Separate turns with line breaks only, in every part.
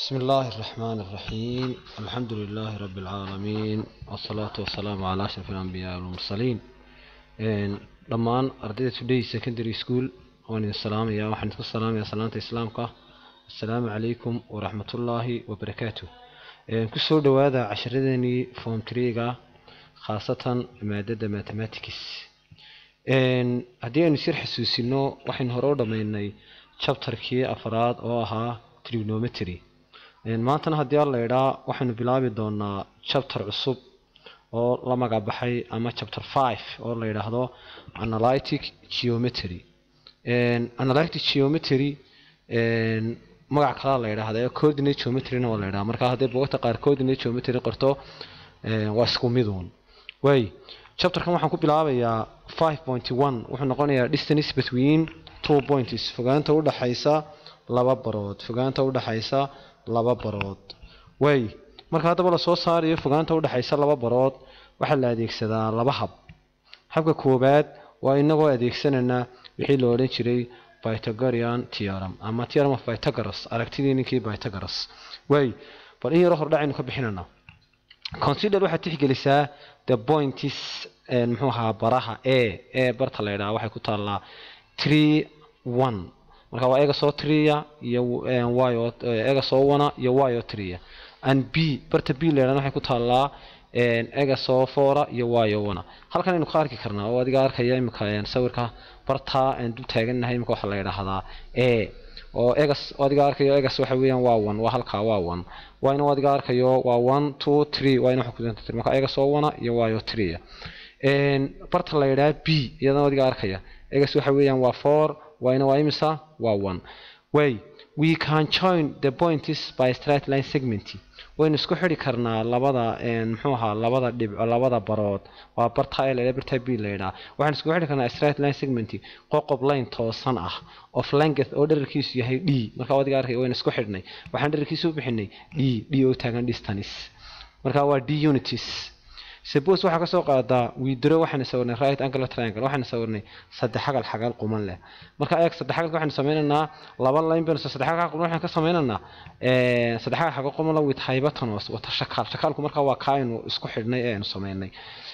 بسم الله الرحمن الرحيم الحمد لله رب العالمين والصلاة والسلام على أشرف الأنبياء والمرسلين dhammaan ardayda today secondary school waan idin salaamaya waxaan idinku salaamaya salaanta islaamka assalaamu calaykum waraxmatullaahi wabarakaatu kusoo dhowaada casharadeenii form treega khaasatan maadada mathematics haddii aynu sir xasuusino waxaynu hore u dhammaynay chapterkii afraad oo ahaa trigonometry maantana haddii alla idhaa waxaynu bilaabi doonaa chapter cusub oo la magacbaxay ama chapter five oo la yidhaahdo analytic geometry analytic geometry magac kalaa la yidhaahda coordinate geometryna waa la yidhaha marka haddii bogagta qaar coordinate geometry qorto waa isku miduun way chapterkan waxaan ku bilaabayaa five point one wuxuu noqonayaa distance between two points fogaanta udhaxaysa laba barood fogaanta udhaxaysa laba barood way marka haddaba lasoo saarayo fogaanta udhexaysa laba barood waxaa la adeegsadaa laba hab habka koowaad waa inagoo adeegsanayna wixii la odhan jiray pythagorean theorem ama theorem of pythagoras aragtidii ninkii pythagoras way bal in yaro hordhacaynu ka bixinayna consider waxaad tixgelisaa the points muxuu ahaa baraha a ee barta la yidhaha waxay ku taallaa three one marka waa ega soo tria iyo y ega soo wana iyo y o tria and b barta b leedan waxay ku taallaa ega soo foora iyo y o wana halkan aynu ka arki karnaa oo adiga arkaya imika sawirka barta aan dul taagannahay imika waxaa la yidhaahdaa a oo egas oo adiga arkayo egas waxa weeyaan waa one waa halkaa waa one yna adiga arkayo waa one two three yna waxa ku marka ega soo wana iyo y o tria barta la yidhaha b iyadana adiga arkaya egas waxa weeyaan waa four yna waa imisa waa one way we can join the points by straight line segment waynu isku xidhi karnaa labada muxuu ahaa labada dhibco labada barood waa barta a la barta b la yidhaha waxaan isku xidhi karnaa straight line segment qoqob line toosan ah of length oo dherarkiisu yahay d marka adiga arkay waynu isku xidhnay waxaan dherarkiisu u bixinay d d oo taagan distance marka waa d unities suppose waxaa kasoo qaadaa widro waxaanu sawirnay right angle triangle waxaanu sawirnay saddex xagal xagal quman leh marka eeg saddex xagalka waxaanu sameynaynaa laba line baynu saddex xagal quman waxaan ka sameynaynaa saddex xagal xagal quman la with hypotenuse wata shakaal shakaalku marka waa ka aynu isku xidhnay ee aynu sameynay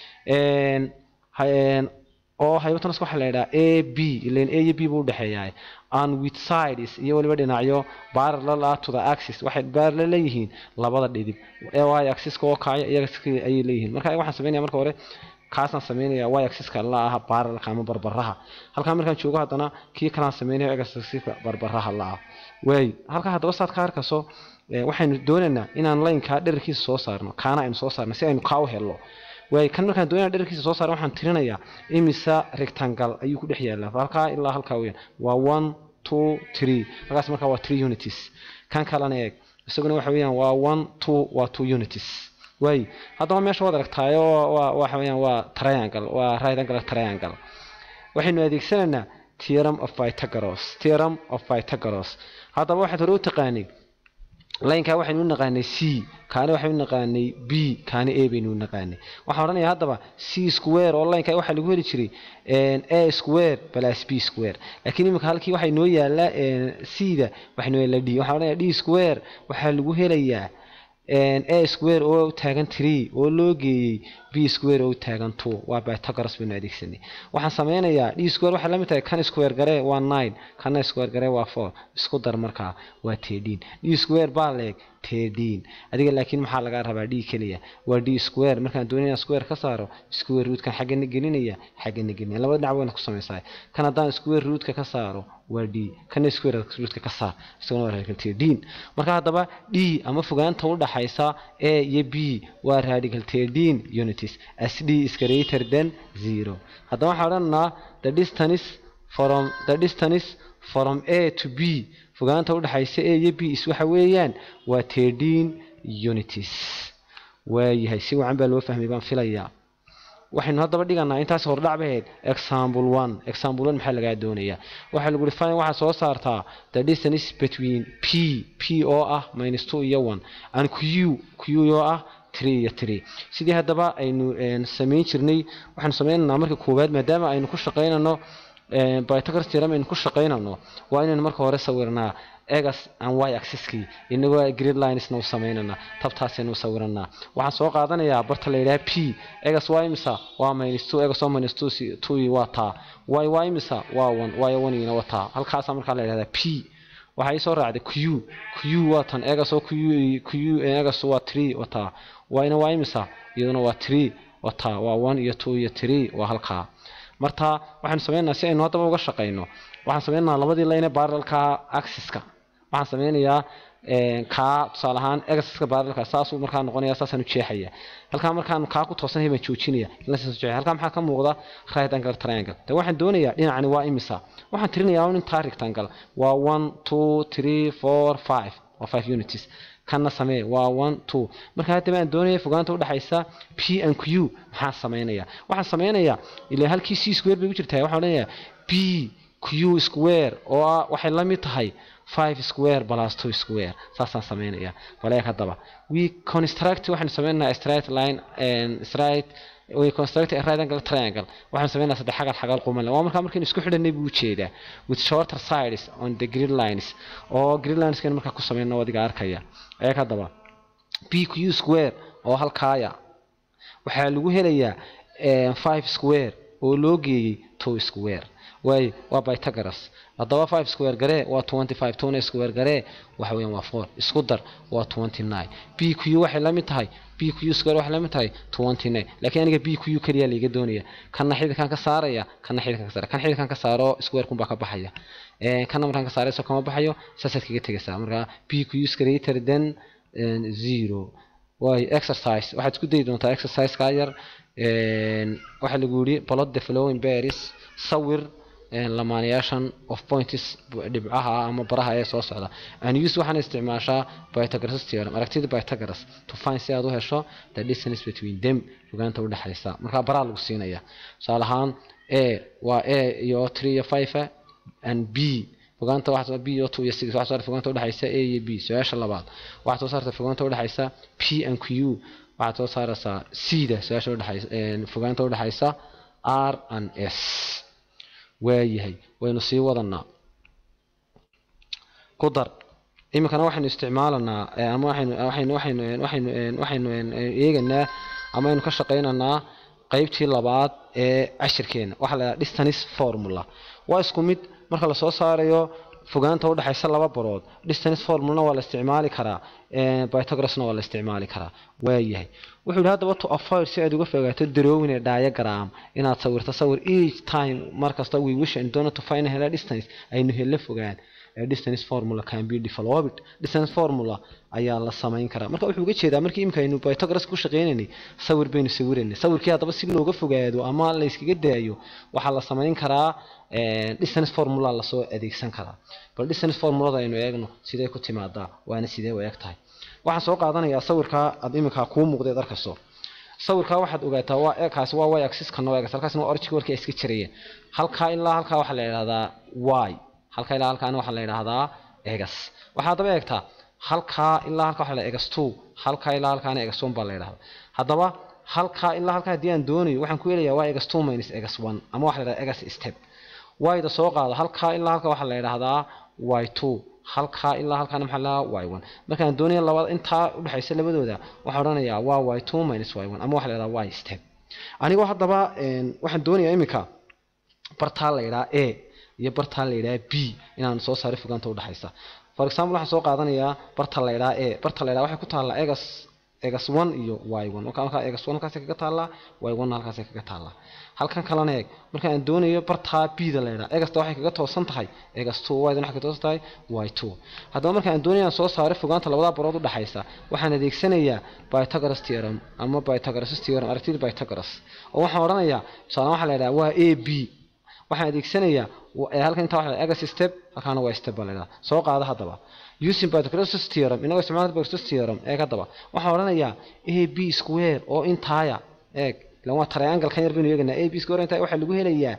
oo hypotenuse waxaa la yidhaha a b ilan a iyo b buu udhexeeyaa and with sides iyo weliba dhinacyo parallel ah to the axis waxay parallel leeyihiin labada dhidib y axiska oo kacaya iyo ayay leeyihiin marka waxaan sameynaya marka hore kaasaan sameynaya y axiska la ah parallelka ama barbaraha halkaa markaan joogo haddana kii kalaan sameynaya x axiska barbaraha la ah waay halkaa haddaba saad ka arkayso waxaynu doonaynaa inaan laynkaa dherarkiisa soo saarno kaana aynu soo saarno si aynu kaa u helno waay kan markaan doonaya dherarkiisa soo saara waxaan tirinayaa imisa rectangle ayuu ku dhex yaallaa halkaa ilaa halkaa weyaan waa one two three halkaas markaa waa three unities kan kalena eeg isaguna waxa weeyaan waa one two waa two unities waay haddaba meesha waad aragtaayo waa waxa weeyaan waa triangle waa right angle triangle waxaynu adeegsanaynaa theorem of pythagoras theorem of pythagoras haddaba waxaad hore u taqaanay laynkaa waxaynu u naqaanay c kaani waxaynu u naqaanay b kaani a baynu u naqaanay waxaan odhanayaa haddaba c square oo laynkaa waxaa lagu heli jiray a square plus b square laakiin iminka halkii waxay noo yaallaa c da waxay noo yaallaa d waxaan odhanayaa d square waxaa lagu helayaa a square oo taagan tree oo loo geeyey b square oo taagan two waa pythagoras baynu adeegsanay waxaan sameynayaa d square waxay la mid tahay kan square garee waa nine kana square garee waa four isku dar markaa waa thirteen d square baa leeg thirteen adiga laakiin maxaa lagaa rabaa d keliya waa d square markaan doonaya square ka saaro square rootkan xaggana gelinaya xaggana gelinaya labada dhinac wayna ku samaysaa kan haddaan square rootka ka saaro waa d kana square rootka ka saar isaguna waa radical thirteen marka haddaba d ama fogaanta u dhaxaysa a iyo b waa radical thirteen unities as d is greater than zero haddaba waxaan odhanaa the distance from the distance from a to b fogaanta udhexaysa a iyo b is waxa weeyaan waa thirteen unities waayahay si wacan baa loo fahmay baan filayaa waxaynu haddaba dhiganaa intaas hordhac bahayd example one example one maxaa lagaa doonayaa waxaa lagu fine waxaa soo saartaa the distance between p p oo ah minus two iyo one and q q oo ah three iyo three sidii haddaba aynu samayn jirnay waxaanu sameynaynaa marka koowaad maadaama aynu ku shaqaynano pythagoras theorem aynu ku shaqaynano waa inaynu marka hore sawirnaa egas and y axiskii inagoo grid linesna u samaynana tabtaasaynu u sawiranaa waxaan soo qaadanayaa barta la yidhaha p egas waa imisa waa minus two egas oo minus two two waa taa y waa imisa waa one y one waa taa halkaasaa markaa la yidhahdaa p waxaa ii soo raacday q q waa tan egas oo q q egas waa three wataa yna waa imisa iyaduna waa three wataa waa one iyo two iyo three waa halkaa marta waxaynu sameynaa si aynu haddaba uga shaqayno waxaan sameynayaa labadii layne barrelka axiska waxaan sameynayaa kaa tusaale ahaan egaska barrelka saasuu markaa noqonaya saasaan u jeexaya halkaa markaan kaa ku toosanhay baan joojinaya halkaa maxaa ka muuqda right angle triangle de waxaan doonayaa dhinacani waa imisa waxaan tirinayaa in taa rectangle waa one two three four five waa five units kana samee waa one two marka haddaba aan doonaya fogaanta udhexaysa p and q maxaa sameynaya waxaan sameynayaa ilaa halkii c square bay ku jirtaa waxaan odhanayaa p q square oo ah waxay la mid tahay five square plus two square saasaan sameynaya baleeg haddaba we construct waxaan sameynayaa straight line and straight we construct a right angle triangle waxaan sameynayaa saddex xagal xagal quman waa markaa markaynu isku xidhanay buu ujeedaa with shorter sides on the grid lines oo grid lines kan markaa ku sameyno adiga arkaya eeg haddaba p q square oo halkaaya waxaa lagu helayaa five square oo loo geeyey two square waayo waa pythagoras haddaba five square garee waa twenty five tona square garee waxa weeyaan waa four isku dar waa twenty nine b q waxay la mid tahay b q square waxay la mid tahay twenty nine laakiin aniga b q keliya laiga doonaya kana xididkan ka saaraya kana xididkan ka saaraya kan xididkan ka saaro square kun baa ka baxaya kana markaan ka saarayso kama baxayo saasaad kaga tegaysaa markaa b q is greater than zero waayo exercise waxaad isku dayi doontaa exercise kaa yar waxaa lagu yidhi plot the flowing berries sawir lamaanayaashan of points dhibcaha ama baraha ee soo socda and use waxaana isticmaashaa pythagoras theorem aragtida pythagoras to find si aad u hesho the distance between them fogaanta u dhexaysa markaa baraa lagu siinaya tusaale ahaan a waa a iyo three iyo five and b fogaanta waxaa b iyo two iyo six waxaa soo fogaanta udhexaysa a iyo b su-aasha labaad waxaa soo saarta fogaanta udhexaysa p and q waxaad soo saaraysaa c da su-aasha udhexaysa fogaanta udhexaysa r and s waayahay waynu sii wadanaa ku dar iminkana waxaynu isticmaalanaa ama waxaynu waxaynu waxaynu waxaynu waxaynu eeganaa ama aynu ka shaqaynaynaa qeybtii labaad ee cashirkeena waxaa la yidhaha distance formula waa isku mid marka lasoo saarayo fogaanta udhexaysa laba barood distance formulana waa la isticmaali karaa pythagorasna waa la isticmaali karaa waayahay wuxuu yidhi haddaba to avoid si aad uga fogaato drawing ee diagram inaad sawirto sawir each time markasta we wish and donor to find hela distance aynu hela fogaan distance formula can be developed distance formula ayaa la samayn karaa marka wuxuu uga jeedaa markii imika aynu pythagoras ku shaqeynaynay sawir baynu sawiraynay sawirkii haddaba si looga fogaado ama la iskaga daayo waxaa la samayn karaa distance formula lasoo adeegsan karaa bal distance formulada aynu eegno sidee ku timaadaa waana sidee u eg tahay waxaan soo qaadanayaa sawirkaa aad iminkaa kuu muuqdeed arkayso sawirkaa waxaad ogaataa waa kaasi waa y axis kana waa halkaasna waa origin warkii ay iska jirayeen halkaa ilaa halkaa waxaa la yidhahdaa y halkaa ilaa halkaana waxaa la yidhaahdaa egas waxaa haddaba eegtaa halkaa ilaa halkaa waxaa la egas two halkaa ilaa halkaana egas one baa la yidhahdaa haddaba halkaa ilaa halkaa haddii aan doonayo waxaan ku helayaa waa egas two minus egas one ama waxaa la yidhahdaa egas step y-da soo qaado halkaa ilaa halkaa waxaa la yidhaahdaa y two halkaa ilaa halkaana maxaa la y one markaan doonaya labada intaa udhexaysa labadooda waxaan odhanayaa waa y two minus y one ama waxaa la yidhahdaa y step anigoo haddaba waxaan doonayaa iminka bartaa la yidhaha a iyo bartaa la yidhaha b inaan soo saaro fogaanta udhexaysa for example waxaan soo qaadanayaa barta la yidhaha a barta la yidhaha waxay ku taallaa egas egas one iyo y one marka halkaa egas one halkaasay kaga taallaa y one halkaasay kaga taallaa halkan kalena eeg marka aan doonayo bartaa b da la yidhaha egasta waxay kaga toosan tahay egas two y dan waxay kaga toosan tahay y two haddaba marka aan doonayo aan soo saaro fogaanta labada barood udhexaysa waxaan adeegsanayaa pythagoras theorem ama pythagoras theorem aragtida pythagoras oo waxaan odhanayaa tusaale waxaa la yidhaha waa a b waxaan adeegsanayaa halkan intaa waxa egas step halkaana waa step baa la yidhaha soo qaada haddaba using pythagoras theorem inagoo isticmaalka pythagoras theorem eeg haddaba waxaan odhanayaa a b square oo intaaya eeg ilan waa triangle kan yar baynu eeganaa a b square intaaya waxaa lagu helayaa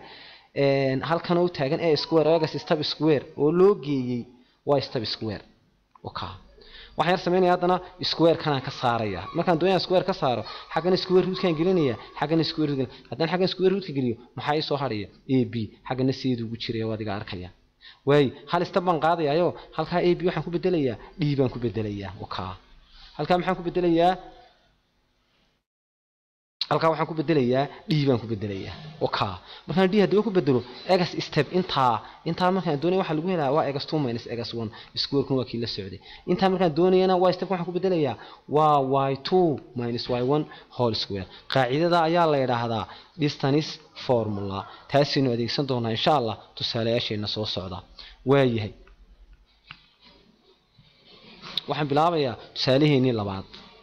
halkan oo taagan a square oo egas step square oo loo geeyey waa step square oka waxaan yar samaynaya haddana square kanaan ka saaraya markaan doonaya square ka saaro xaggana square rootkaan gelinaya xaggana square root haddaan xaggan square rootka geliyo maxaa ii soo hadhaya a b xaggana seedu ugu jiraya waa adiga arkaya waay hal step baan qaadayayo halkaa a b waxaan ku bedelayaa d baan ku bedelayaa wakaa halkaa maxaan ku bedelayaa halkaa waxaan ku bedelayaa d baan ku bedelayaa wakaa markaan d haddaba ku bedelo egas step intaa intaa markaan doonaya waxaa lagu helaa waa egas two minus egas one squarekuna waa kii la socday intaa markaan doonayana y step waxaan ku bedelayaa waa y two minus y one whole square qaacidada ayaa la yidhaahdaa distance formula taasaynu adeegsan doonaa insha allah tusaalayaasheena soo socda waayahay waxaan bilaabayaa tusaaleheenii labaad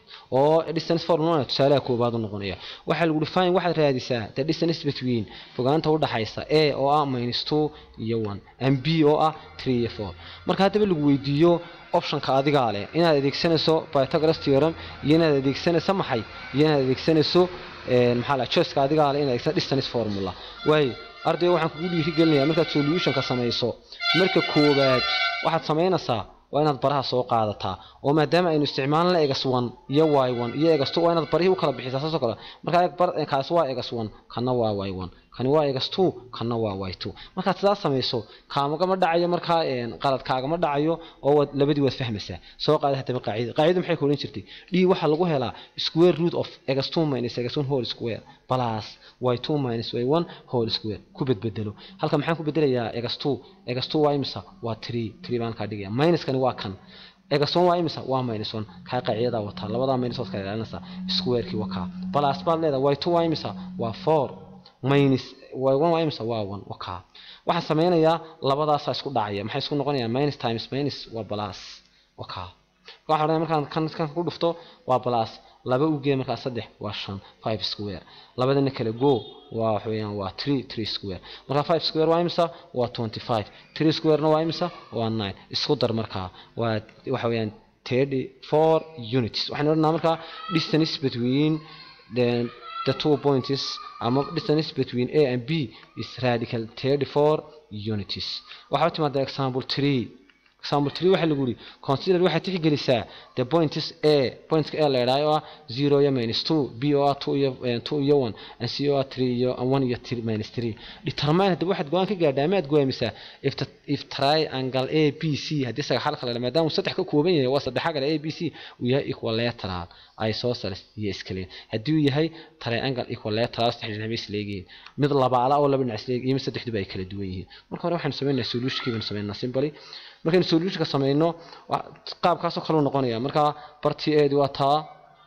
oo distance formula tusaalaha koobaad u noqonaya waxaa lagu define waxaad raadisaa the distance between fogaanta u dhaxaysa a oo ah minus two iyo one and b oo ah three iyo four marka haddaba lagu weydiiyo optionka adigaa leh inaad adeegsanayso pythagoras theorem iyo inaad adeegsanayso maxay iyo inaad adeegsanayso maxaa la choiceka adigaa leh inaad adeegsanayso distance formula waayo ardayga waxaan kugu dhiiri gelinayaa markaad solutionka samayso marka koowaad waxaad samaynaysaa waa inaad baraha soo qaadataa oo maadaama aynu isticmaalna egas one iyo y one iyo egas two waa inaad barihii u kala bixisaa saasoo kale markaa kaasi waa egas one kana waa y one kani waa egas two kana waa y two markaad sidaas samayso kaamagama dhacayo markaa qaladkaagama dhacayo oo waad labadii waad fahmaysaa soo qaada haddaba qaacida qaacidadu maxay ku odhan jirtay d waxaa lagu helaa square root of egas two minus egas one whole square plus y two minus y one whole square ku bedbedelo halka maxaan ku bedelayaa egas two egas two waa imisa waa three three baan kaa dhigaya minuskani waa kan egas one waa imisa waa minus one kaa qaacidadaa wataa labadaa minus waad kala ilaalinaysaa squarekii waa kaa plus baad leedahay y two waa imisa waa four minus y one waa imisa waa one waa kaa waxaan sameynayaa labadaasaa isku dhacaya maxay isku noqonayaa minus times minus waa plus waa kaa waxaa odhanaya markaan kan kan ku dhufto waa plus laba ugee markaa saddex waa shan five square labadana kale go waa waxa weeyaan waa three three square markaa five square waa imisa waa twenty five three squarena waa imisa waa nine isku dar markaa waa waxa weeyaan thirty four units waxaan odhanaa markaa distance between the the two points ama distance between a and b is radical thirty four units waxaa timaada example three example three waxaa lagu yidhi consider waxaad tixgelisaa the points a pointska a la idhaayo oo ah zero iyo minus two b oo ah two iyo two iyo one and c oo ah three iyo one iyo three minus three determine haddaba waxaad go-aan ka gaadhaa amaad go'aamisaa if the, if triangle a b c haddii sagaxal kale maadaama uu saddex ka kooban yahay waa saddexa kale a b c uu yahay equilateral isosceles iyo iskale haddii uu yahay triangle equilateral saddex dhinac bay isleegihiin mid labaala oo laba dhinac isleeg iyo mid saddexduba ay kala duwan yihiin marka hore waxaanu sameynaa solutionkii baynu sameynaa simply markaynu solutionka sameyno qaabkaasoo kaleu noqonaya markaa bartii eedi waa taa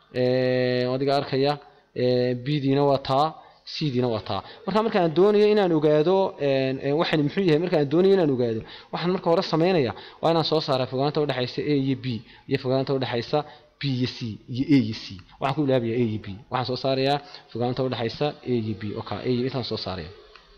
adiga arkaya bdiina waa taa cdiina waa taa marka markaan doonayo inaan ogaado waxaan muxuu yahay markaan doonayo inaan ogaado waxaan marka hore sameynaya waa inaan soo saara fogaanta udhexaysa a iyo b iyo fogaanta udhexaysa b iyo c iyo a iyo c waxaan ku ilaabaya a iyo b waxaan soo saarayaa fogaanta udhexaysa a iyo b oka a iyo intaan soo saaraya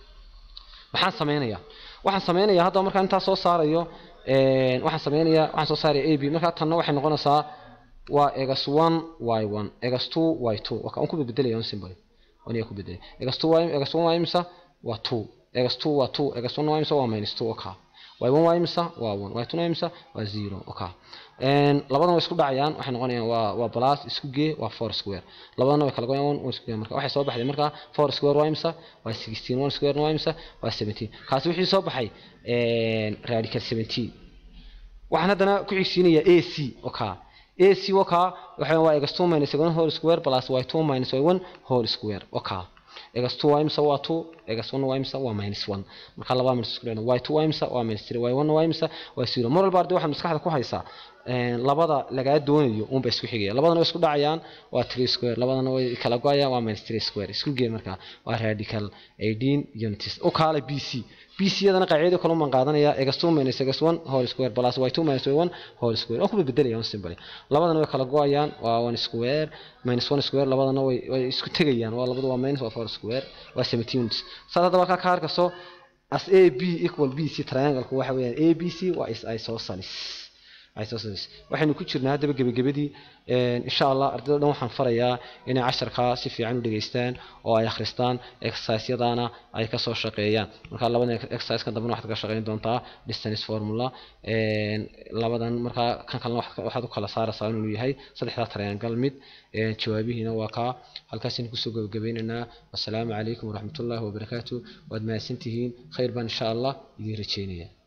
maxaan sameynaya waxaan sameynaya haddaba markaan intaa soo saarayo waxaan sameynaya waxaan soo saaraya a b markaa tanna waxay noqonaysaa waa egas one y one egas two y two waka un ku beddelaya un symbol aniga ku beddelay egas two y egas one waa imisa waa two egas two waa two egas one waa imisa waa minus two oka y one waa imisa waa one y two waa imisa waa zero oka labadan way isku dhacayaan waxay noqonayaan waa waa plus isku gee waa four square labadana way kala goyaan one isku gee marka waxay soo baxday marka four square waa imisa waa sixteen one square waa imisa waa seventeen kaasi wixii soo baxay radical seventeen waxaan haddana ku xigsiinayaa a c oka a c oka waxa waa egas two minus one whole square plus y two minus y one whole square oka egas two waa imisa waa two egas one waa imisa waa minus one marka labaa minus isku dhacna y two waa imisa waa minus three y one waa imisa waa zero mar walba arday waxaad maskaxda ku haysaa labada lagaa doonayo unba isku xigaya labadana way isku dhacayaan waa three square labadana way kala go-ayaan waa minus three square isku gee markaa waa radical eighteen units u kaale b c b c yadana qaacidada kale umaan qaadanaya egas two minus egas one whole square plus y two minus y one whole square waan kuba bedelaya un simple labadana way kala go-ayaan waa one square minus one square labadana way way isku tegayaan waa labadu waa minus waa four square waa seventeen units saas haddaba halkaa ka harkaso as a b equal b c triangle waxa weeyaan a b c waa is isosceles isosceles waxaynu ku jirnaa haddaba gebagabadii insha allah ardayda dhan waxaan farayaa inay casharkaa si fiican u dhegaystaan oo ay akhristaan exerciseyadana ay kasoo shaqeeyaan marka labadan exercise kan dambena waxaad ka shaqeyn doontaa distance formula labadan markaa kan kalena waxaad u kala saaraysaa inuu yahay saddexdaa triangle mid jawaabihiina waa kaa halkaasaynu kusoo gabagabeynaynaa wassalaamu calaykum waraxmatullaahi wabarakaatu waad mahadsantihiin khayr baan insha allah idiin rajeynaya